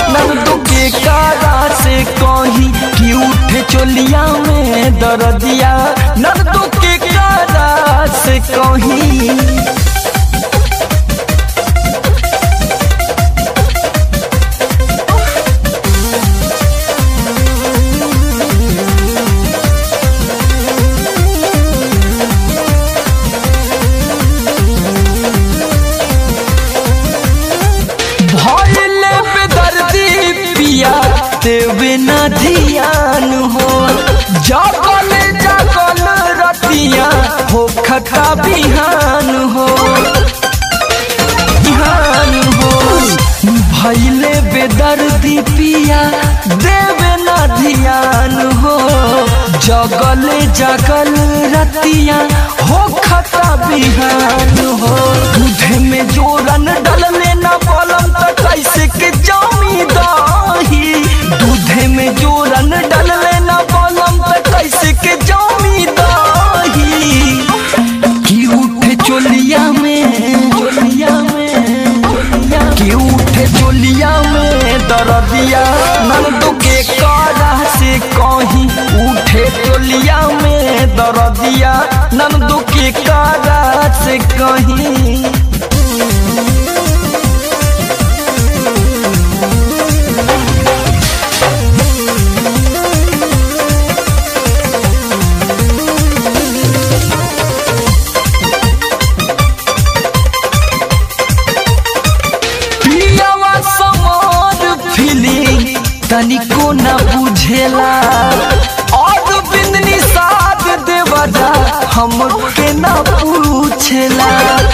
नंदू के कारा से कहीं कि उठे चोलिया में दर्दिया नंदू के कारा से कहीं भइले बेदर्दी पिया देवे न ध्यान हो जागल जागल रतिया हो खता बिहान हो बिहान हो भइले बेदर्दी पिया देवे न ध्यान हो जगल जगल रतिया हो खता बिहान हो दूध में जोरन डलले न बलम त कैसे के जामी दही दूध में जोरन डलले न बलम त कैसे के जामी दही की उठे चोलिया में चोलिया में की उठे चोलिया में दर्दिया नंदू के कारा से कहीं उठे चोलिया में दर्दिया नंदू के कारा से कहीं पियावा समार फीलिंग तनिको न बुझेला और बिंदनी साथ देवदा हमके न पूछेला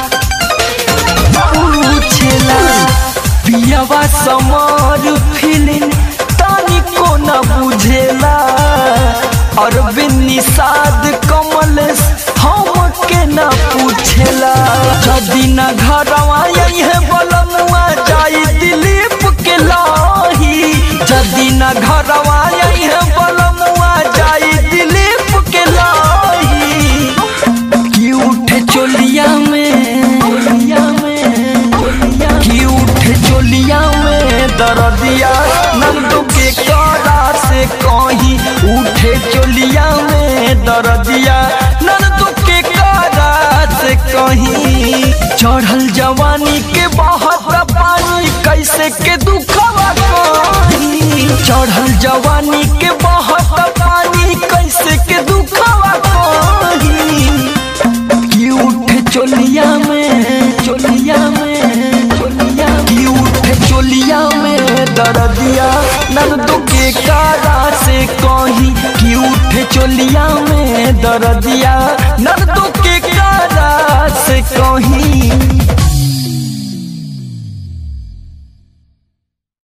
पूछेला पियावा समार फीलिंग तनिको न बुझेला और बिन्नी साध कमल हमके न पूछेला जदी न घरवा यही है बलमुआ जाई दिलीप के लाही जदी न घरवा यही है बलमुआ जाई दिलीप के लाही की उठे चोलिया में चोलिया में की उठे चोलिया में दर्दिया नंदू के कारा से कहीं उठे चोलिया में दर्दिया नंदू के कारा से कहीं चढ़ल जवानी के बहत पानी कैसे के दुखवा कहीं चढ़ल जवानी के बहत पानी कैसे के दुखवा कहीं की उठे चोलिया में चोलिया में चोलिया की उठे चोलिया में दर्दिया नंदू के कारा से कहीं की उठे चोलिया में दर्दिया नंदू के कारा से कहीं